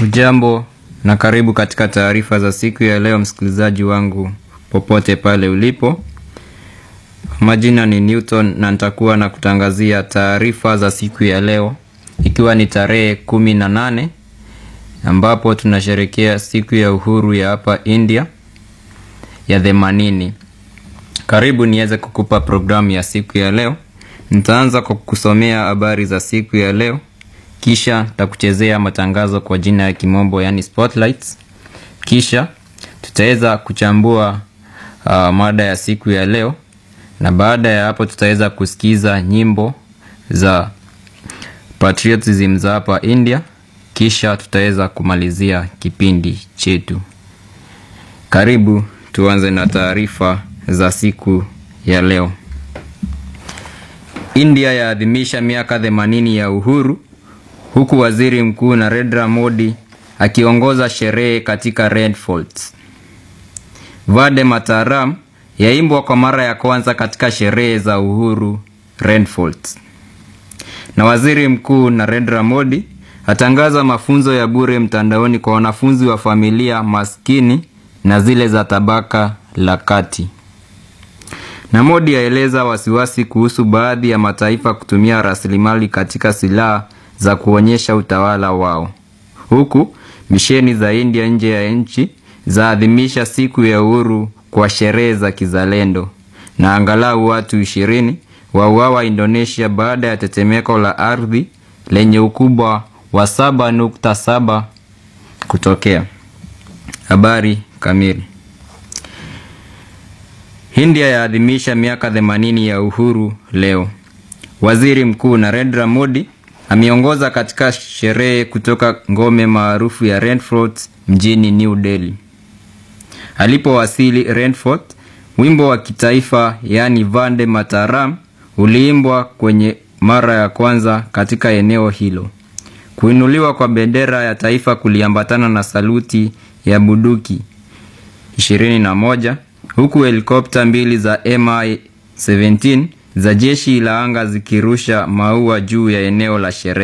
Ujambo na karibu katika taarifa za siku ya leo, msikilizaji wangu popote pale ulipo. Majina ni Newton na nitakuwa na kutangazia taarifa za siku ya leo, ikiwa ni tarehe kumi na nane ambapo tunasherekea siku ya uhuru ya hapa India ya themanini. Karibu niweze kukupa programu ya siku ya leo. Nitaanza kwa kusomea habari za siku ya leo kisha takuchezea matangazo kwa jina ya kimombo yani spotlights. Kisha tutaweza kuchambua uh, mada ya siku ya leo, na baada ya hapo tutaweza kusikiza nyimbo za patriotism za hapa India, kisha tutaweza kumalizia kipindi chetu. Karibu tuanze na taarifa za siku ya leo. India yaadhimisha miaka 80 ya uhuru huku waziri mkuu Narendra Modi akiongoza sherehe katika Red Fort. Vande Mataram yaimbwa kwa mara ya kwanza katika sherehe za uhuru Red Fort. Na waziri mkuu Narendra Modi atangaza mafunzo ya bure mtandaoni kwa wanafunzi wa familia maskini na zile za tabaka la kati. Na Modi aeleza wasiwasi kuhusu baadhi ya mataifa kutumia rasilimali katika silaha za kuonyesha utawala wao, huku misheni za India nje ya nchi zaadhimisha siku ya uhuru kwa sherehe za kizalendo, na angalau watu ishirini wauawa Indonesia baada ya tetemeko la ardhi lenye ukubwa wa 7.7 kutokea. Habari kamili. India yaadhimisha miaka 80 ya uhuru leo. Waziri Mkuu Narendra Modi ameongoza katika sherehe kutoka ngome maarufu ya Red Fort mjini New Delhi. Alipowasili Red Fort, wimbo wa kitaifa yaani Vande Mataram uliimbwa kwenye mara ya kwanza katika eneo hilo. Kuinuliwa kwa bendera ya taifa kuliambatana na saluti ya bunduki 21 huku helikopta mbili za Mi-17 za jeshi la anga zikirusha maua juu ya eneo la sherehe.